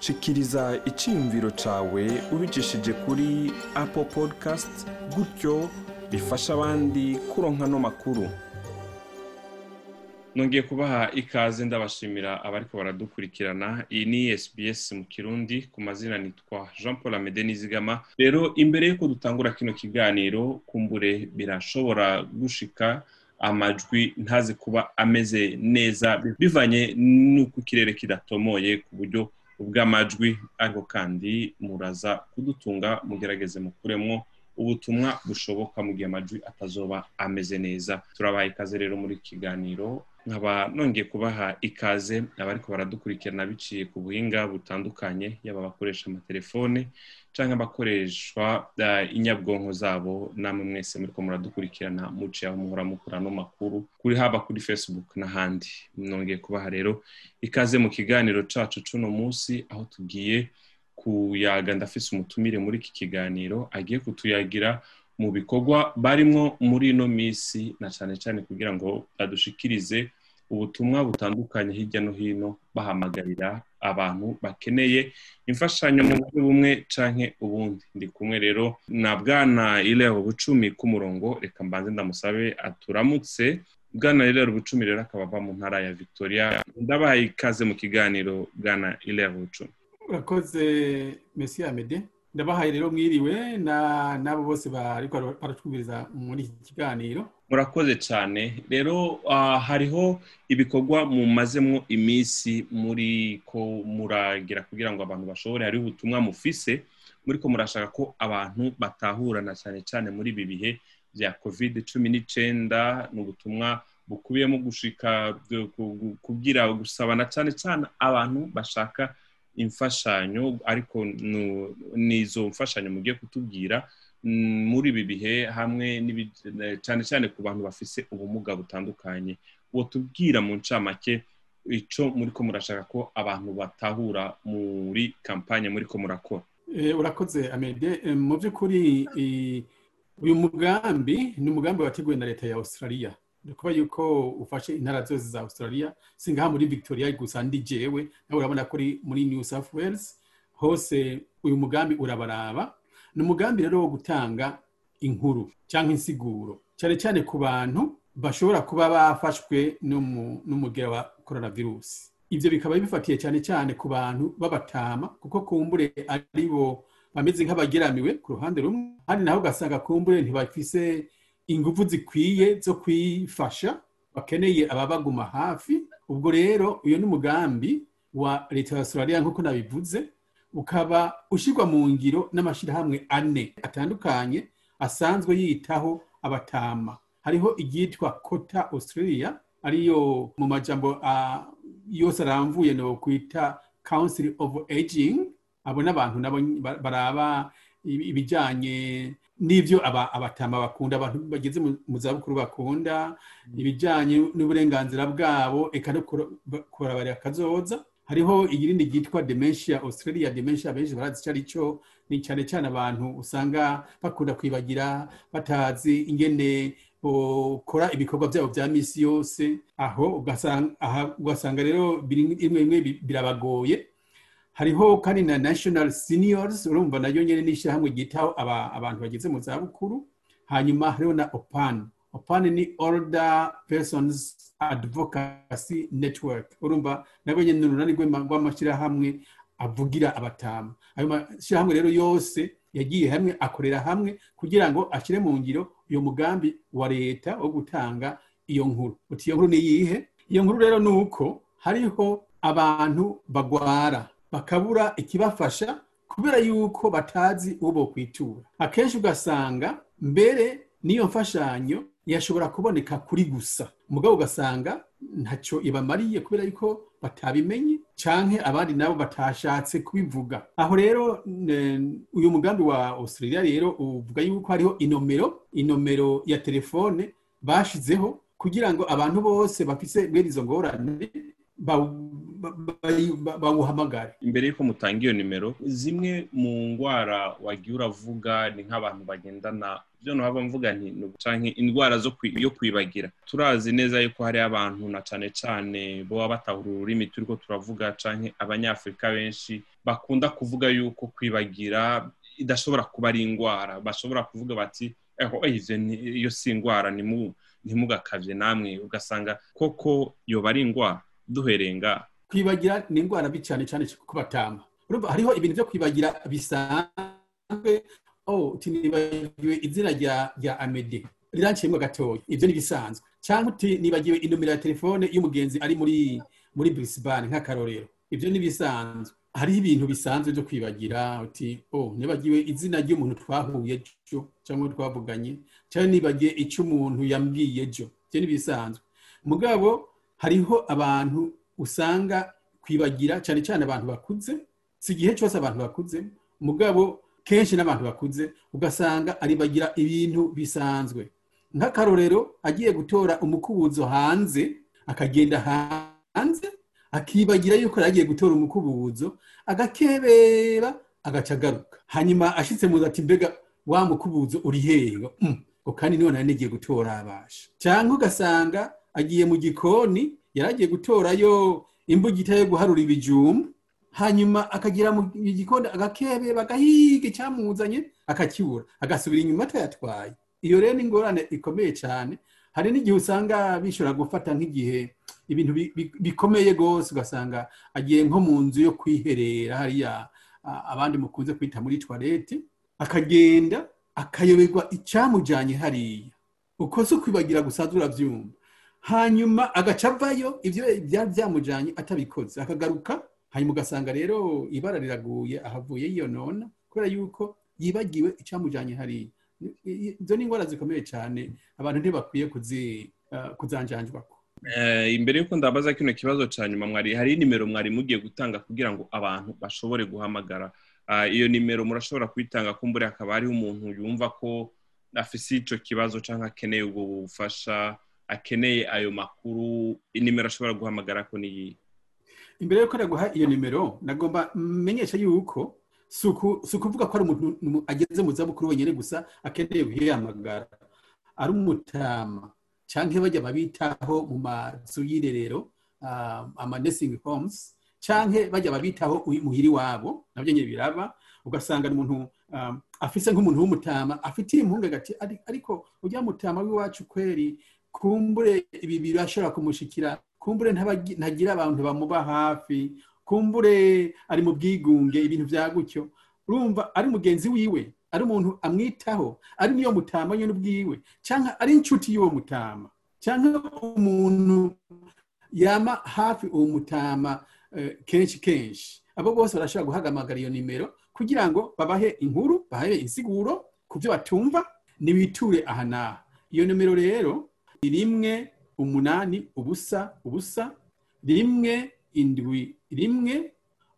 shikiriza icyiyumviro cyawe ubicishije kuri apple podcast gutyo bifasha abandi kuronka ano makuru nongeye kubaha ikaze ndabashimira abariko baradukurikirana iyi ni SBS mu kirundi ku mazina nitwa Jean Paul Amede Nizigama rero imbere yuko dutangura kino kiganiro kumbure birashobora gushika amajwi ntazi kuba ameze neza bivanye n'uko ikirere kidatomoye ku buryo ubw'amajwi ariko kandi muraza kudutunga mugerageze mukuremwo ubutumwa bushoboka mu gihe amajwi atazoba ameze neza turabaha ikaze rero muri iki kiganiro nkaba nongeye kubaha ikaze abariko baradukurikirana biciye ku buhinga butandukanye yaba abakoresha amatelefone canke abakoreshwa inyabwonko zabo namwe mwese muriko muradukurikirana muciye aho muhora mukura no makuru kuri haba kuri facebook n'ahandi nongeye kubaha rero ikaze mu kiganiro cacu c'uno musi aho tugiye kuyaga ndafise umutumire muri iki kiganiro agiye kutuyagira mu bikorwa barimwo muri ino misi na cane cane kugira ngo badushikirize ubutumwa butandukanye hirya no hino bahamagarira abantu bakeneye imfashanyo mu buryo bumwe canke ubundi ndi kumwe rero na bwana Ilero Bucumi k'umurongo reka mbanze ndamusabe aturamutse bwana Ilero Bucumi rero akaba ava mu ntara ya Victoria ndabahaye ikaze mu kiganiro bwana Ilero Bucumi urakoze Messi Amede ndabahaye rero mwiriwe n'abo bose bariko baratwumviriza muri iki kiganiro murakoze cyane rero hariho ibikorwa mumazemo iminsi muri ko muragira kugira ngo abantu bashobore hariho ubutumwa mufise muri ko murashaka ko abantu batahurana cyane cyane muri ibi bihe bya covid cumi n'icyenda ni ubutumwa bukubiyemo gushika kugira gusabana cyane cyane abantu bashaka imfashanyo ariko n'izo mfashanyo mugiye kutubwira muri ibi bihe hamwe cyane cyane ku bantu bafise ubumuga butandukanye uwo tubwira mu ncamake icyo muri ko murashaka ko abantu batahura muri kampanye muri ko murakora urakoze amede mu by'ukuri uyu mugambi ni umugambi wateguwe na leta ya australia kuba yuko ufashe intara zose za australia singaha muri victoria gusa ndi jewe nawe urabona ko muri new south wales hose uyu mugambi urabaraba ni umugambi rero wo gutanga inkuru cyangwa insiguro cyane cyane ku bantu bashobora kuba bafashwe n'umugera wa coronavirus ibyo bikaba bifatiye cyane cyane ku bantu b'abatama kuko kumbure ari bo bameze nk'abageramiwe ku ruhande rumwe kandi naho ugasanga kumbure ntibafise ingufu zikwiye zo kwifasha bakeneye ababaguma hafi ubwo rero uyu ni umugambi wa leta ya australia nk'uko nabivuze ukaba ushyirwa mu ngiro n'amashyirahamwe ane atandukanye asanzwe yitaho abatama hariho iryitwa kota australia ariyo mu majambo yose aramvuye no kwita council of aging abo n'abantu nabo baraba ibijyanye n'ibyo abatama bakunda abantu bageze mu zabukuru bakunda ibijyanye n'uburenganzira bwabo eka no kurabarira akazoza hariho irindi ryitwa dementia australia dementia benshi barazi icyo ari cyo ni cyane cyane abantu usanga bakunda kwibagira batazi ingene bakora ibikorwa byabo bya minsi yose aho ugasanga rero bimwe bimwe birabagoye hariho kandi na national seniors urumva nayo nyine n'ishyirahamwe ryitaho abantu bageze mu zabukuru hanyuma hariho na opan opan ni older persons advocacy network urumva nabwo nyine ni urunani rw'amashyirahamwe avugira abatamu ayo mashyirahamwe rero yose yagiye hamwe akorera hamwe kugira ngo ashyire mu ngiro uyu mugambi wa leta wo gutanga iyo nkuru uti iyo nkuru ni iyihe iyo nkuru rero ni uko hariho abantu bagwara bakabura ikibafasha kubera yuko batazi uwo bokwitura akenshi ugasanga mbere n'iyo mfashanyo yashobora kuboneka kuri gusa umugabo ugasanga ntacyo ibamariye kubera yuko batabimenye canke abandi nabo batashatse kubivuga aho rero uyu mugambi wa australia rero uvuga yuko hariho inomero inomero ya telefone bashizeho kugira ngo abantu bose bafise mwene izo ngorane bawuhamagare imbere y'uko mutanga iyo nimero zimwe mu ndwara wagiye uravuga ni nk'abantu bagendana ibyo ntaba mvuga nti canke indwara zo yo kwibagira turazi neza yuko hari abantu na cane cane boba batahura ururimi turiko turavuga canke abanyafurika benshi bakunda kuvuga yuko kwibagira idashobora kuba ari indwara bashobora kuvuga bati eho ivyo iyo si indwara ntimugakavye namwe ugasanga koko yoba ari indwara duhereye ngaha kwibagira ni indwara mbi cyane cyane kuko batama hariho ibintu byo kwibagira bisanzwe oh uti nibagiwe izina rya rya amede riranciyemo gatoya ibyo ni bisanzwe cyangwa uti nibagiwe inomero ya telefone y'umugenzi ari muri muri Brisbane nk'akarorero ibyo ni bisanzwe hariho ibintu bisanzwe byo kwibagira uti oh nibagiwe izina ry'umuntu twahuye ejo cyangwa twavuganye cyangwa nibagiye icyo umuntu yambwiye ejo ibyo ni bisanzwe mugabo hariho abantu usanga kwibagira cyane cyane abantu bakuze si igihe cyose abantu bakuze mugabo kenshi n'abantu bakuze ugasanga aribagira ibintu bisanzwe nk'akarorero agiye gutora umukubuzo hanze akagenda hanze akibagira yuko yagiye gutora umukubuzo agakebera agaca agaruka hanyuma ashyitse mu ati mbega wa mukubuzo uri hehe ngo kandi none nigiye gutora abasha cyangwa ugasanga agiye mu gikoni yari agiye gutorayo imbugita yo guharura ibijumba hanyuma akagira mu gikoni agakebe bagahiga icyamuzanye akakibura agasubira inyuma atayatwaye iyo rero ni ingorane ikomeye cyane hari n'igihe usanga bishobora gufata nk'igihe ibintu bikomeye rwose ugasanga agiye nko mu nzu yo kwiherera hariya abandi mukunze kwita muri tuwarete akagenda akayoberwa icyamujyanye hariya uko si ukwibagira gusanzwe urabyumva hanyuma agaca avayo ibyo byari byamujyanye atabikoze akagaruka hanyuma ugasanga rero ibara riraguye ahavuye yiyonona kubera yuko yibagiwe icyamujyanye hariya izo ni indwara zikomeye cyane abantu ntibakwiye kuzanjanjwa imbere y'uko ndabaza kino kibazo cya nyuma mwari hari nimero mwari mugiye gutanga kugira ngo abantu bashobore guhamagara iyo nimero murashobora kuyitanga kumbure hakaba hariho umuntu yumva ko afise icyo kibazo cyangwa akeneye ubwo bufasha akeneye ayo makuru inimero ashobora guhamagara ko niyi imbere y'uko naguha iyo nimero nagomba menyesha yuko si ukuvuga ko ari umuntu ageze mu zabukuru wenyine gusa akeneye guhamagara ari umutama cyangwa bajya babitaho mu mazu y'irerero ama nursing homes cyangwa bajya babitaho muhiri wabo nabyo nyine biraba ugasanga umuntu afise nk'umuntu w'umutama afitiye impungenge ati ariko ujya mutama w'iwacu kweri kumbure ibi birashobora kumushikira kumbure ntagira abantu bamuba hafi kumbure ari mu bwigunge ibintu bya gutyo urumva ari mugenzi wiwe ari umuntu amwitaho ari niyo mutama nyine ubwiwe cyangwa ari inshuti y'uwo mutama cyangwa umuntu yama hafi uwo mutama kenshi kenshi abo bose barashobora guhagamagara iyo nimero kugira ngo babahe inkuru babahe insiguro ku byo batumva ntibiture aha n'aha iyo nimero rero ni rimwe umunani ubusa ubusa rimwe indwi rimwe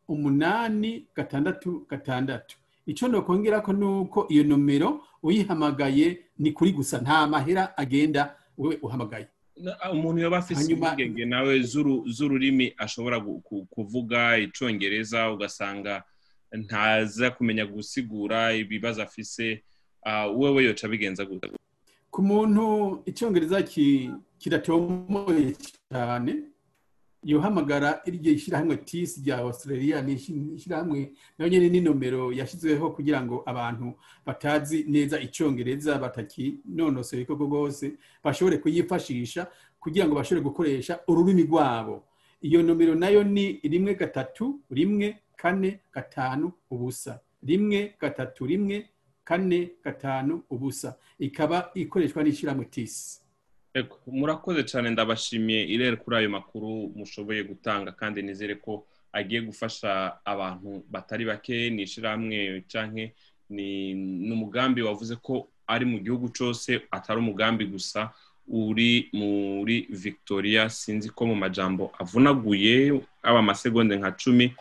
umunani gatandatu gatandatu icyo ndakongera ko ni uko iyo nomero uyihamagaye ni kuri gusa nta mahera agenda wowe uhamagaye umuntu yaba afite impungenge nawe z'ururimi ashobora kuvuga icyongereza ugasanga ntaza kumenya gusigura ibibazo afise wowe yoca bigenza gute ku muntu icyongereza kiratomoye cyane yohamagara iryo shyirahamwe tisi rya australia ni ishyirahamwe nayo nyine ni nomero yashyizweho kugira ngo abantu batazi neza icyongereza batakinonosoye koko rwose bashobore kuyifashisha kugira ngo bashobore gukoresha ururimi rwabo iyo nomero nayo ni rimwe gatatu rimwe kane gatanu ubusa rimwe gatatu rimwe kane gatanu ubusa ikaba ikoreshwa n'ishyirahamwe tisi murakoze cyane ndabashimiye irere kuri ayo makuru mushoboye gutanga kandi nizere ko agiye gufasha abantu batari bake ni ishyirahamwe cyangwa ni umugambi wavuze ko ari mu gihugu cyose atari umugambi gusa uri muri victoria sinzi ko mu majambo avunaguye aba amasegonde nka cumi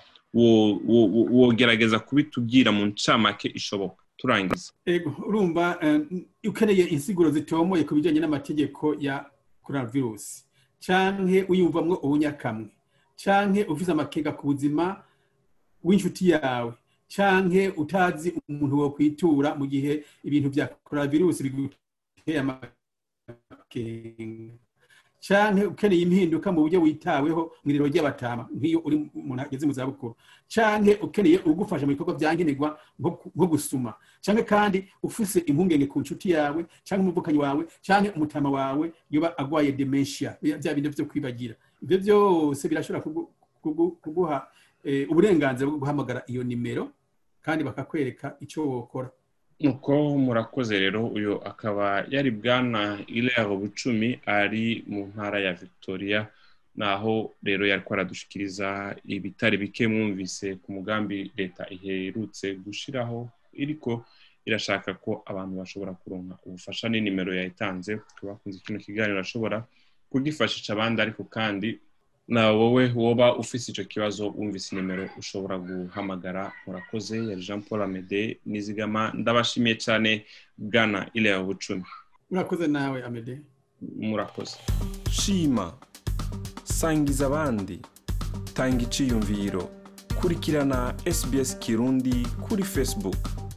wogerageza kubitubwira mu ncamake ishoboka turangiza urumva ukeneye insiguro zitomoye ku bijyanye n'amategeko ya coronavirus cyangwa uyumvamwo ubunyakamwe canke ufise amakenga ku buzima w'inshuti yawe canke utazi umuntu wo kwitura mu gihe ibintu vya coronavirus biguteye amakenga canke ukeneye impinduka mu buryo witaweho mw'irero ry'abatama nk'iyo uri umuntu ageze mu zabukuru canke ukeneye ugufasha mu bikorwa vyankenerwa nko gusuma canke kandi ufise impungenge ku nshuti yawe canke umuvukanyi wawe canke umutama wawe yoba agwaye dementia vya bintu vyo kwibagira ivyo vyose birashobora kuguha uburenganzira bwo guhamagara iyo nimero kandi bakakwereka icyo wokora nuko murakoze rero uyu akaba yari bwana ilero bucumi ari mu ntara ya victoria naho rero yari aradushikiriza ibitari bike mwumvise ku mugambi leta iherutse gushiraho iriko irashaka ko abantu bashobora kuronka ubufasha n'inimero yayitanze bakunze kino kiganiro ashobora kugifashisha abandi ariko kandi na wowe woba ufise icyo kibazo wumvise nimero ushobora guhamagara murakoze yari jean paul amede nizigama ndabashimiye cyane bwana ilea bucumi murakoze nawe amede murakoze shima sangiza abandi tanga iciyumviro kurikirana sbs kirundi kuri facebook